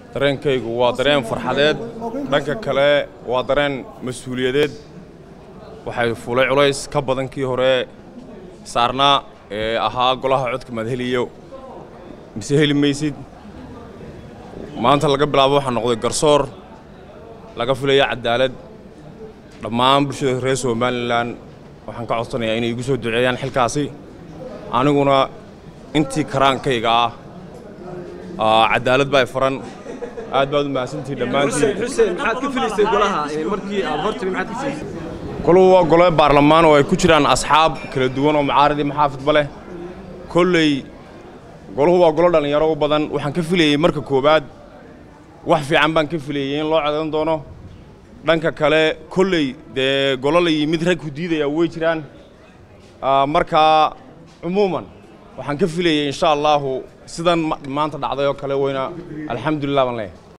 dareenkaygu waa dareen farxadeed dhanka kale waa dareen mas-uuliyadeed waxay fulay culays ka badan kii hore saarnaa ee ahaa golaha codka maad heliyo mise heli maysid maanta laga bilaabo waxaa noqday garsoor laga filaya cadaalad dhammaan bulshada reer somalilan waxaan ka codsanayaa inay igu soo duceeyaan xilkaasi aniguna intii karaankayga ah cadaalad baa faran aad baad u mahadsantihi dhammaantiin xuseen maxaad ka filaysay golaha markii aad hortimi maxaad ka filaysay koluhu waa gole baarlamaan oo ay ku jiraan asxaab kala duwan oo macaarid iyo maxaafidba leh kolley goluhu waa golo dhallinyaro u badan waxaan ka filayey marka koowaad wax fiican baan ka filayey in loo codan doono dhanka kale kolley dee golo la yimid rag ku diidaya way jiraan markaa cumuuman waxaan ka filayey insha allaahu sidan maanta dhacday oo kale weyna alxamdulilah baan leeyahay